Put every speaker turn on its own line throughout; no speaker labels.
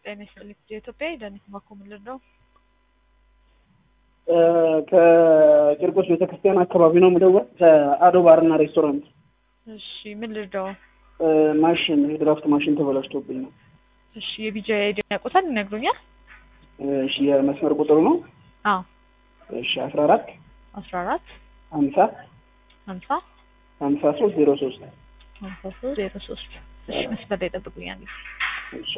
ጤና ይስጥልኝ። የኢትዮጵያ የደህንነት ማኮምልር ነው።
ከቂርቆስ ቤተክርስቲያን አካባቢ ነው የምደውል። ከአዶ ባርና ሬስቶራንት
እሺ፣ ምን ልርዳው?
ማሽን የድራፍት ማሽን ተበላሽቶብኝ ነው።
እሺ፣ የቢጃ አይዲን ያውቁታል? ይነግሩኛል?
እሺ፣ የመስመር ቁጥሩ ነው።
አዎ፣
እሺ፣ አስራ አራት
አስራ አራት
ሀምሳ
ሀምሳ
ሀምሳ ሶስት ዜሮ ሶስት
ሀምሳ ሶስት ዜሮ ሶስት እሺ፣ መስመር ላይ ጠብቁኛል።
እሺ።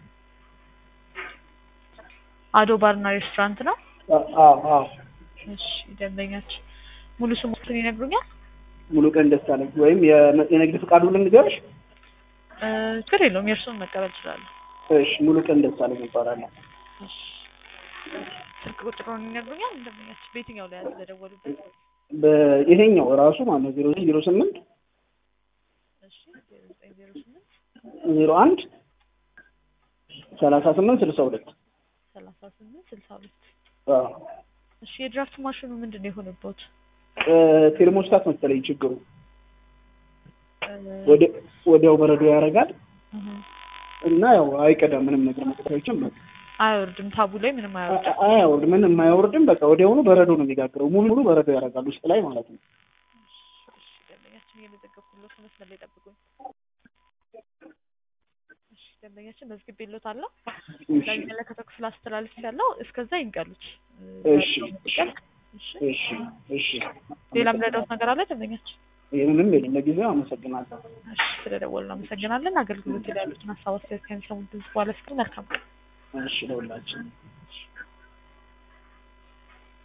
አዶ ባርና ሬስቶራንት ነው።
አዎ አዎ።
እሺ፣ ደንበኛችን ሙሉ ስሙትን ይነግሩኛል?
ሙሉ ቀን ደሳለኝ ወይም የመ- የንግድ ፍቃዱ ልንገርሽ?
እ፣ ችግር የለውም የእርሱን መቀበል እችላለሁ።
እሺ፣ ሙሉ ቀን ደሳለኝ ይባላለሁ።
እሺ፣ ስልክ ቁጥሩን ይነግሩኛል? ደንበኛችን በየትኛው ላይ ያስደወሉበት?
በይሄኛው ራሱ ማለት ነው ዜሮ ዜሮ ስምንት
እሺ፣ ዜሮ ዘጠኝ ዜሮ ስምንት
ዜሮ አንድ ሰላሳ ስምንት ስልሳ ሁለት
ሰላሳ ስምንት ስልሳ ሁለት
አዎ።
እሺ የድራፍት ማሽኑ ምንድን ነው የሆነበት?
ቴርሞስታት መሰለኝ ችግሩ።
እ፣
ወደ- ወዲያው በረዶ ያደርጋል
እህ፣
እና ያው አይቀዳም ምንም ነገር መቀዳዮችም
አይወርድም። ታቡ ላይ ምንም አይወርድም።
አያወርድ ምንም አያወርድም። በቃ ወዲያውኑ በረዶ ነው የሚጋግረው። ሙሉ ሙሉ በረዶ ያደርጋል ውስጥ ላይ ማለት ነው።
እሺ ደንበኛችን እየመዘገብኩለት ነው። መስመር ላይ ጠብቁኝ። እሺ ደንበኛችን መዝግቤልዎታለሁ።
እሺ
ለሚመለከተው ክፍል አስተላልፍ ያለው እስከዛ ይንቀሉት።
እሺ
እሺ
እሺ እሺ።
ሌላ ምረዳውት ነገር አለ ደንበኛችን?
ይህንንም የለም። ለጊዜው አመሰግናለሁ።
እሺ ስለደወሉ አመሰግናለን። አገልግሎት ላይ ያሉትን ሀሳብ አስተያየት ከሚሰሙት ድምጽ በኋላ መልካም
እሺ ለሁላችን